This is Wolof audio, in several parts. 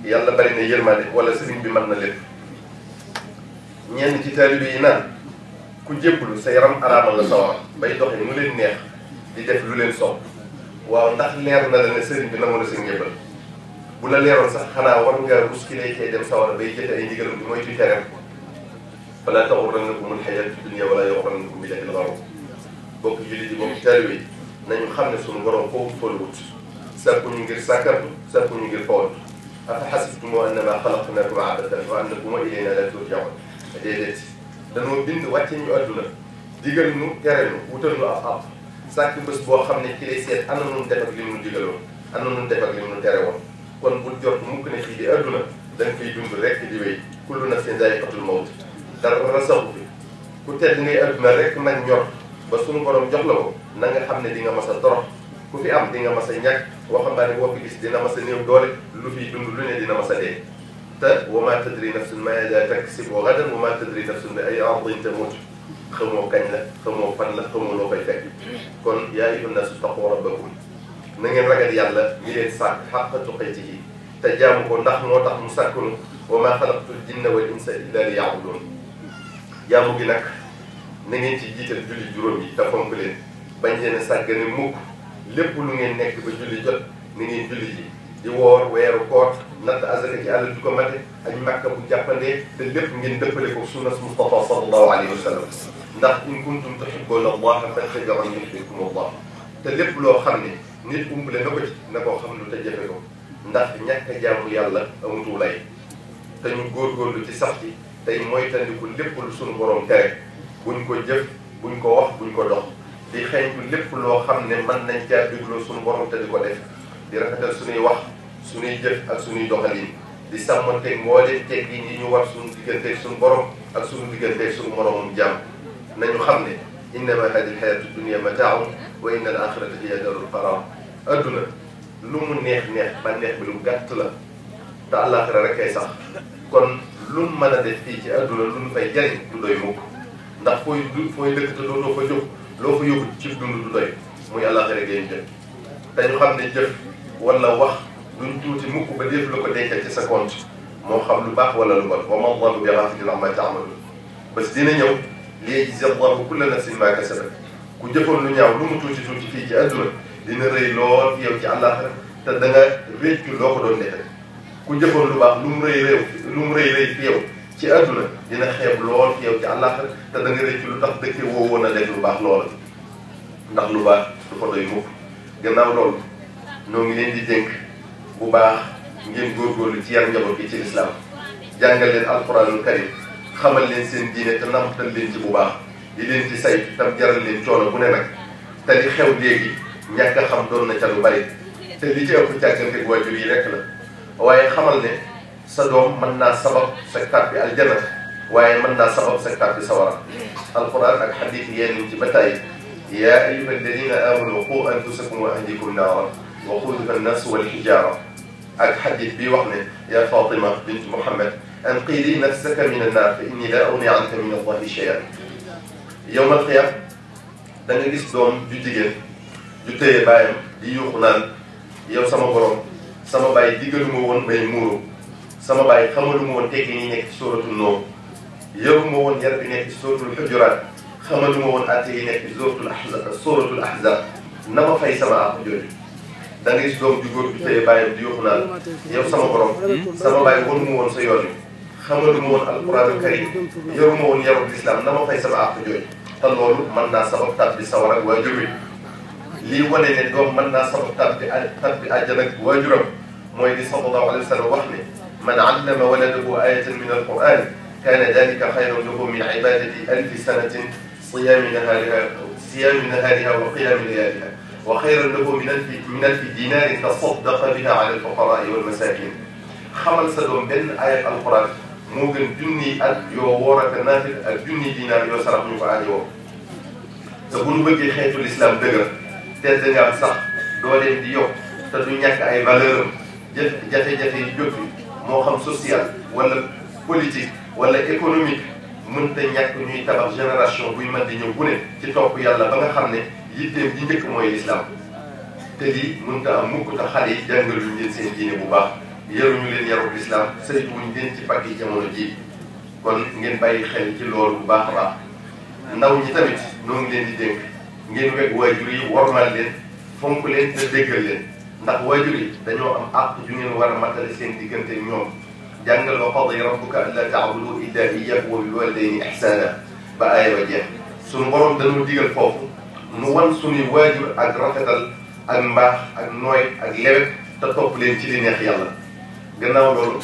yàlla bari na yërmande wala sëriñ bi mën na lépp ñenn ci taalibe yi naan ku jébbalu sa yaram araamal la sawar bay doxe mu leen neex di def lu leen soob waaw ndax leer na la ne sëriñ bi nangu na sa njébbal bu la leeroon sax xanaa war nga rus ki lay cee dem sawar bay jëfe ay ndigalam di moytu tereem fala taxurrannakum alxayaatu dunya wala yaxurrannakum billahi alxaruur bokk jullit yi bokk taalibe yi nañu xam ne suñu borom foofu tolluwut sàkku ñu ngir sàkkartu sàkku ñu ngir fawat afa xasibtum annama xalaqnakum abatan wa annakum ilayna la turjaun déedéet dañoo bind wàcce ñu àdduna digal ñu tere ñu wutal ñu ab ab sàkk bés boo xam ne ci lay seet ana nun def ak li mu digaloon ana nun def ak li mu tere woon kon bul jot mukk ne fii di àdduna da nga koy dund rek di wéy kullu nafsin zaa'iqatul mawt dara saxu fi ku tedd ngay àdduna rek nag ñor ba suñu borom jox la ko na nga xam ne di nga mas a torox ku fi am di nga mas a ñàkk waxambaane boo fi gis dina mas a néew doole lu fiy dund lu ne dina mas a dee te wa maa tadri nafsun maadaa taksibu gadan wa maa tadri nafsun bi ayyi ardin tamut xamoo kañ la xamoo fan la xamoo loo koy fekk kon yaa ayyuhan naasu taqu rabbakum na ngeen ragal yàlla mi leen sàkk xàqa tuqaatihi te jaamu ko ndax moo tax mu sàkkunu wa maa xalaqtul jinna wal insa illa li yaabuduun jaamu gi nag na ngeen ci jiital julli juróom yi te fonk leen bañ leen a sàggane mukk lépp lu ngeen nekk ba julli jot ni ngeen julli ji di woor weeru koor natt azaka ci àll du ko mate ak makka bu jàppandee te lépp ngeen dëppale ko sunnas Mustafa sallallahu alayhi wa sallam ndax in kuntum tuhibbuuna allaha fattabi'uuni yuhbibkumu allah te lépp loo xam ne nit umpale na ko ci na ko xam lu te jëfe ko ndax ñàkk a jaamu yàlla amutu lay te ñu góorgóorlu ci sax ci tey moytandiku lépp lu suñu borom tere buñ ko jëf buñ ko wax buñ ko dox di xeeñtu lépp loo xam ne mën nañ caa dégloo suñu borom te di ko def di rafetal suñuy wax suñuy jëf ak suñuy doxalin di sàmmanteeg mbooleem teggin yi ñu war suñu digganteeg suñu borom ak suñu digganteeg suñu moromum jàmm nañu xam ne innama hadi lxayatu dunia mataaun wa inna al axirata hiya darul qarar adduna lu mu neex neex ba neex bi lu gàtt la te àllaaxira rek kay sax kon lu mu mën a def fii ci adduna lu mu fay jariñ du doy mukk ndax fooy du fooy dëkk te dootoo fa jóg loo fa yóbbu ci dund du doy muy àllaaxira ngay jëf te ñu xam ne jëf wala wax duñ tuuti mukk ba def la ko dencal ci sa compte moo xam lu baax wala lu bon wa ma Allahu bi ghaafilin ammaa ta'maluun bés dina ñëw liyajzii Allahu kulla nafsin maa kasabat ku jëfoon lu ñaaw lu mu tuuti tuuti fii ci adduna dina rëy lool fi yow ci àllaaxira te da nga réccu loo ko doon defee ku jëfoon lu baax lu mu rëy réew lu mu rëy rëy fi yow ci adduna dina xeeb lool fi yow ci àllaaxira te da nga réccu lu tax dëkke woo woon a def lu baax loola ndax lu baax du fa doy mukk gannaaw loolu noo ngi leen di dénk bu baax ngeen góorgóorlu ci yar njaboot gi ci lislaam jàngal leen alquranul karim xamal leen seen diine te namtal leen ci bu baax di leen ci say tam jaral leen coono bu ne nag te li xew léegi ñàkk a xam doon na ca lu bari te li ci ëpp càggante waajur yi rekk la waaye xamal ne sa doom mën naa sabab sa tàbbi aljana waaye mën naa sabab sa tàbbi sawara alquran ak xadiis yéen ci ba tàyyi yaa ayyuha alladina amanu qu anfusakum wa ahlikum naaran wa quduha annas wal hijaara ak xadiis bi wax ne yaa Fatima bint Muhammad anqidi nafsaka min annaar fa inni laa ugni anka min allahi shay'an yowmal qiyaam da nga gis doom ju jigéen ju téye bàyyam di yuuxu naan yow sama borom sama bàyyi diggaluma woon may muuru sama bàyyi xamaluma woon tekki ñi nekk ci sóoratul Nuur yaruma woon yar bi nekk ci sóoratul Hujuraat xamaluma woon atte yi nekk ci sóoratul Ahzaab sóoratul Ahzaab na ma fay sama àq jooju da nga gis doom ju góor ju téye bàyyam di yuuxu naan yow sama borom sama bàyyi wanuma woon sa yoon wi xamaluma woon alquranul karim yaruma woon yarub lislaam na ma fay sama àq jooju te loolu mën naa sabab tàbbi sawar ak waajur wi lii wane ne doom mën naa sabab tàbbi tàbbi àjjana ak waajuram mooy di sallallahu alayhi wa sallam wax ne man allama waladahu ayatan min alquran kaana dalika xayran lahu min ibadati alfi sanatin siyaami nahaariha siyaami nahaariha wa qiyaami layaaliha wa xayran lahu min alfi min alfi dinaarin tasaddaqa biha ala alfuqaraai walmasakin xamal sa doom benn ayat alquran moo gën junniy at yoo woor ak naafil ak junniy dinaar yoo sarax ñu ko aajowoo te bu ñu bëggee xeetu lislaam dëgër tedd nga am sax dooleem di yokk te du ñàkk ay valeur am jëf jafe-jafe yi jóg fi moo xam social wala politique wala économique mënta ñàkk ñuy tabax génération buy mën di ñëw bu ne ci topp yàlla ba nga xam ne yitteem ji njëkk mooy lislaam te lii mënta am mukk te xale yi jàngaluñ leen seen diine bu baax yaruñu leen yarub lislaam saytuwuñ leen ci pàgg yi jamono ji kon ngeen bàyyi xel ci loolu bu baax a baax ndaw ñi tamit noo ngi leen di dénk ngeen weg waajur yi wormaal leen fonk leen te déggal leen ndax waajur yi dañoo am àq ju ngeen war a matale seen diggante ñoom jàngal wa qadiya rabbuka allaa ta'budu illaa iyyaahu wa bil waalidayni ihsaana ba aaya ba jeex suñu borom dañoo digal foofu nu wan suñuy waajur ak rafetal ak mbaax ak nooy ak lewet te topp leen ci li neex yàlla gannaaw loolu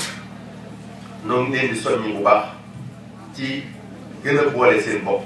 noo ngi leen di soññi bu baax ci gën a boole seen bopp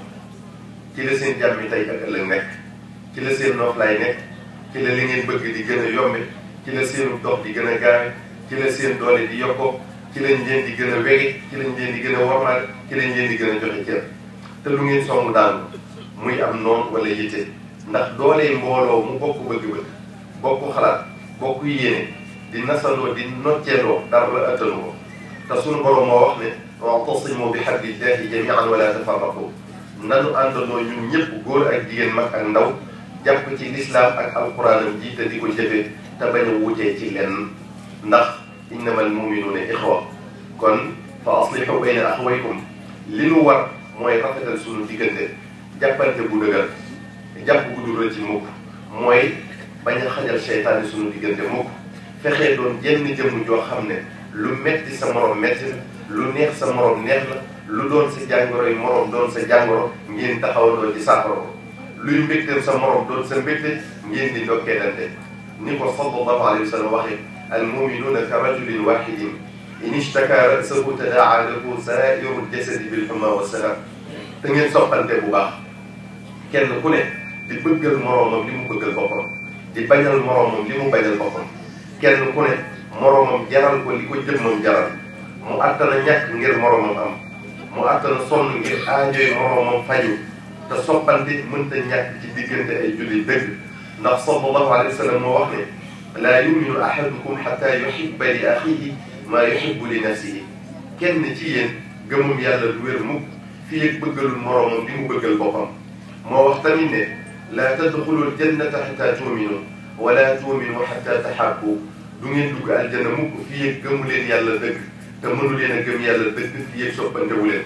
ci la seen jàmmi tey ak ëllëg nekk ci la seen noflaay nekk ci la li ngeen bëgg di gën a yombe ci la seenu dox di gën a gaawe ci la seen doole di yokkoo ci lañ leen di gën a wege ci lañ leen di gën a wormaale ci lañ leen di gën a joxe cër te lu ngeen song daanu muy am noonu wala yitte ndax doolee mbooloo mu bokk bëgg-bëgg bokk xalaat bokk yéene di nasandoo di nocceendoo dara la ëttanu ko te suñu borom moo wax ne wa'tasimu bi hablillahi jami'an wala tafarraqu nanu àndandoo ñun ñëpp góor ak jigéen mag ak ndaw jàpp ci lislaam ak alquranam ji te di ko jëfe te bañ a wutee ci lenn ndax innamal muminuuna ixwa kon fa aslihu bayna axwaykum li nu war mooy rafetal suñu diggante jàppante bu dëgër jàpp bu dul ci mukk mooy bañ a xajal seytaane suñu diggante mukk fexee doon jenn jëmm joo xam ne lu metti sa morom metti la lu neex sa morom neex la lu doon sa jàngoro yi morom doon sa jàngoro ngeen taxawandoo ci saafara ko luy mbégteem sa morom doon sa mbégte ngeen di ndokkeelante ni ko sallallahu alayhi wa sallam waxee al muminuuna ka rajulin wahidin in ishtaka ra'sahu tadaa lahu sairu jasadi bil humma wa salam te ngeen soppante bu baax kenn ku ne di bëggal moroomam li mu bëggal boppam di bañal moroomam li mu bañal boppam kenn ku ne moroomam jaral ko li ko jëmmam jaral mu àttana ñàkk ngir moroomam am mu àttana sonn ngir aajoy moroomam faju te soppante mënta ñàkk ci diggante ay julli dëgg ndax sallallahu alayhi wa sallam moo wax ne laa yuminu ahadukum xata yuhibba li axihi maa yuhibbu li nafsihi kenn ci yéen gëmum yàlla du wér mukk fii ak bëggalul moroomam li mu bëggal boppam moo wax tamit ne laa tadxulul jannata xata tuuminu wala tuuminu xata taxabbu du ngeen dugg aljanna mukk fii ak gëmu leen yàlla dëgg te mënu leen a gëm yàlla dëgg fii ak soppantewu leen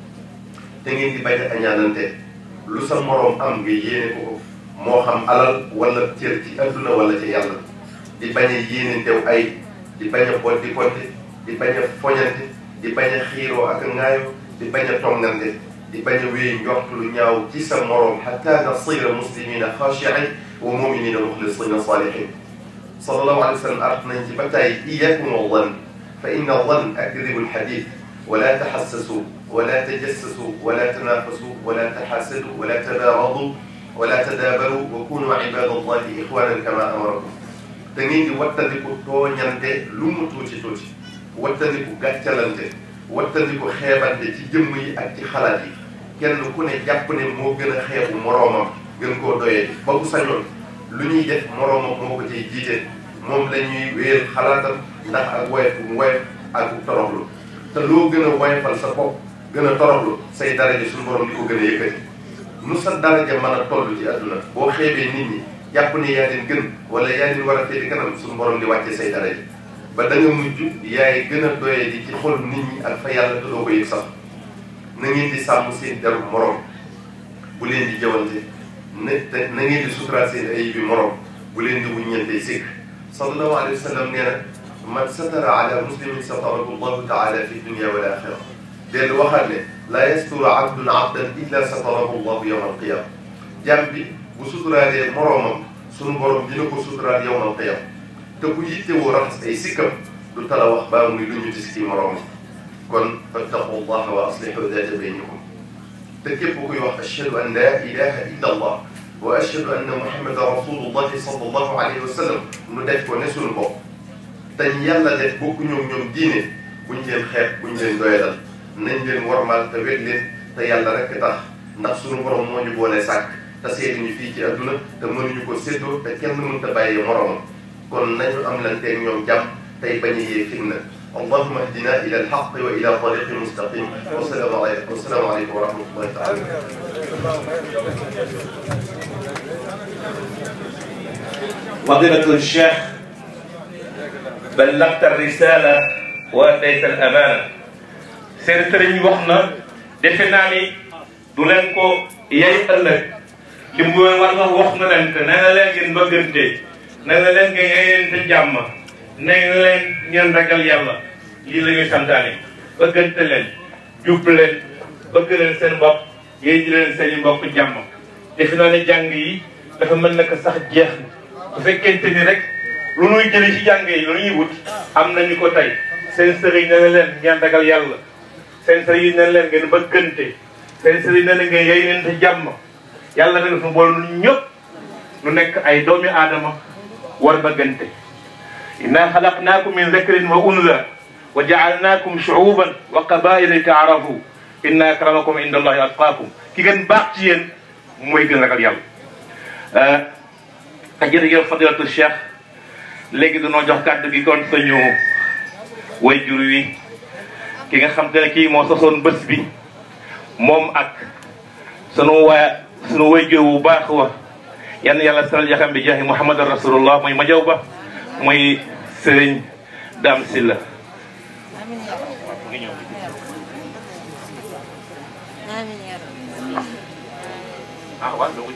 te ngeen di bañ a añaanante lu sa moroom am nga yéene ko ko moo xam alal wala cër ci adduna wala ci yàlla di bañ a yéenentew ay di bañ a boddi kodde di bañ a foñante di bañ a xiiroo ak ŋaayoo di bañ a tongante di bañ a wéy njort lu ñaaw ci sa moroom xatta nasira muslimina xaashiin wa muminina muxlisina salihin sallallahu alayhi wa sallam art nañ ci ba tàyyi iyakum wa zann fa inna zann akdibu lxadith wala taxassasu wala tajassasu wala tanafasu wala taxaasadu wala tadaabadu wala tadaabaru wa kunu ibada allahi ixwanan kama amarakum te ngeen di wattandiku tooñante lu mu tuuti tuuti wattandiku gàccalante wattandiku xeebante ci jëmm yi ak ci xalaat yi kenn ku ne jàpp ne moo gën a xeebu moroomam gën koo doyee ba bu sañoon lu ñuy def moroomam moo ko ciy jiite moom la ñuy wéyal xalaatam ndax ak woyof bu mu woyof ak bu toroxlu te loo gën a woyofal sa bopp gën a toroxlu say daraja suñu borom di ko gën a yëkkati nu sa daraja mën a toll ci àdduna boo xeebee nit ñi jàpp ne yaa leen gën wala yaa leen war a féete kanam suñu borom di wàcce say daraja ba da nga mujj yaay gën a doyee di ci xol nit ñi ak fa yàlla te doo ko yëg sax na ngeen di sàmm seen deru morom bu leen di jawante na te na ngeen di suturaal seen ayib bi morom bu leen di wuññante sikk sallallahu alayhi wa sallam nee na man satara ala muslimin satarahu llahu taala fi dunia wal axira dellu waxaat ne laa yasturu abdun abdan illa satarahu llahu yawma alqiyama jàmm bi bu suturaalee moroomam sunu borom dina ko suturaal yawma alqiyama te ku yittewoo raxas ay sikkam du tala wax baa muy lu ñu dis ci moroomam kon fattaqu llaha wa aslihu data baynikum te képp kuy wax ashhadu an la ilaha illa allah wa ashhadu anna muhammadan rasulullahi sallallahu alayhi wa sallam nu def ko ne sunu bopp te yàlla def bokku ñoom ñoom diine buñ leen xeeb buñ leen doyadal nañ leen warmaal te wet leen te yàlla rek tax ndax sunu borom moo ñu boole sàkk te seeti ñu fii ci adduna te mënuñu ko séddoo te kenn mënta bàyyee moroomam kon nañu am lanteeg ñoom jàmm tey bañ a yee fitna allahuma ahdina ila alxaq wa ila tariqi mustaqim wasalaamu aleykum wasalaamu aleykum wa rahmatullahi taala فضيلة الشيخ ballagta risala wa adayta al amana seen sëriñ wax na defe naa ni du leen ko yay ëllëg li mu war nga wax na leen te nee na leen ngeen bëggante nee na leen ngeen yeyente jàmm nee na leen ngeen ragal yàlla lii la ñuy santaane bëggante leen jub leen bëgg leen seen bopp yéen di leen seen i mbokk jàmm defe naa ne jàng yi dafa mel na ko sax jeex na bu fekkente ni rek lu nuy jëli ci jàng yi lu ñuy wut am nañu ko tey seen sëriñ nee na leen ngeen ragal yàlla seen sëriñ nee na leen ngeen bëggante seen sëriñ nee na ngeen yey leen te jàmm yàlla def nu boole nu ñëpp nu nekk ay doomi aadama war bëggante inna xalaqnaakum min zakrin wa unsa wa jaalnaakum shuuban wa qabaila li taarafu inna akramakum inda allahi atqaakum ki gën baax ci yéen mooy gën ragal yàlla a jërëjëf fadilatu cheikh léegi dañoo jox kàddu gi kon suñu way jur wi ki nga xam te ne kii moo sosoon bés bi moom ak sunu waa sunu way jur bu baax wa yan yàlla saral yaxam bi jaahi muhammadan rasulullah muy majaw ba muy sëriñ Dame Sylla ah waaw doo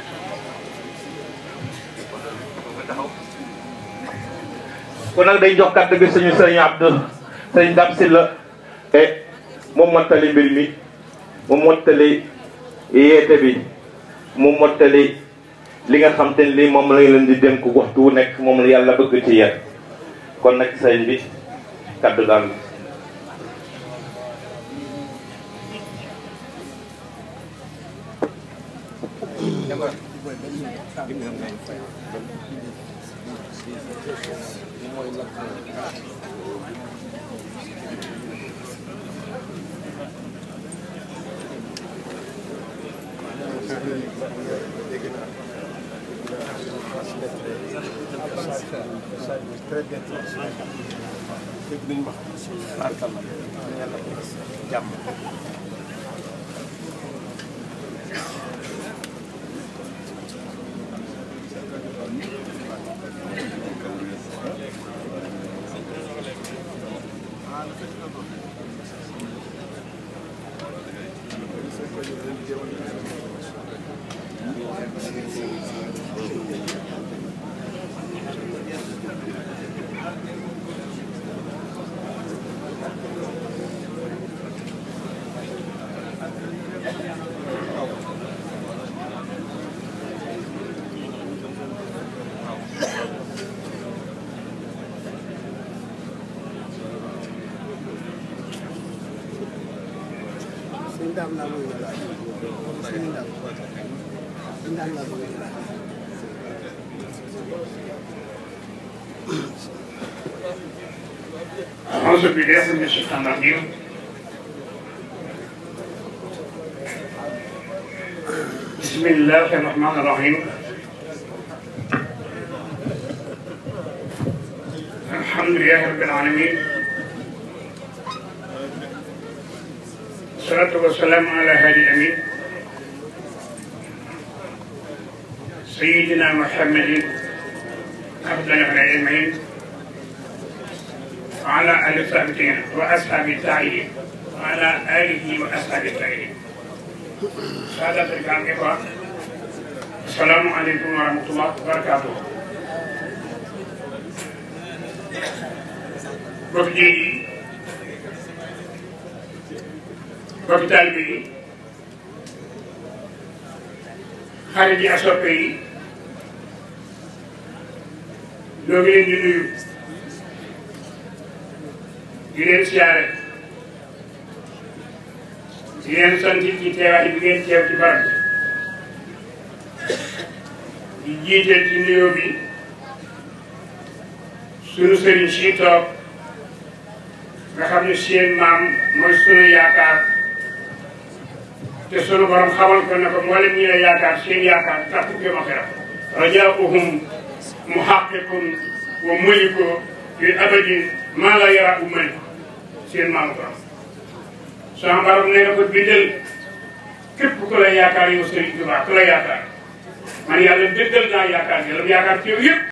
kon nag day jox kàddu gi suñu sëriñ Abdou sëriñ Dame Sylla e moom mottali mbir mi mu mottali yeete bi mu mottali li nga xam te ne lii moom lañ leen di dénk waxtu wu nekk moom la yàlla bëgg ci yéen kon nag sëriñ bi kàddu daal sëñ Dame laa bëgg a laaj sëñ Dame sëñ Dame laa bëgg a laaj. أعوذ بالله من الشيطان الرجيم بسم الله الرحمن الرحيم الحمد لله رب العالمين والصلاة والسلام على هادي الأمين سيدنا محمد أفضل الأجمعين وعلى آل وصحبه وأصحاب التابعين وعلى آله وأصحاب التابعين سادة الكرام إخوة السلام عليكم ورحمة الله وبركاته bokk jéeg yi bokk taalibe yi xarit yi ak soppe yi ñoo ngi leen di nuyu di leen siyaare di leen sant ci teewaay bi ngeen teew ci barab bi di jiiteel ci nuyoo bi sunu sëriñ si toog nga xam ne seen maam mooy sunu yaakaar te sunu borom xamal ko ne ko mboolem ñi la yaakaar seen yaakaar tax ku ma xeram rajaauhum muhaqiqun wa muliko fi abadin maa la yara u malik seen maamu borom sama borom nee na ko bindal képp ku la yaakaar yow Sëriñ Tuubaa ku la yaakaar man yàlla dëggal naa yaakaar yi la mu yaakaar ci yow yëpp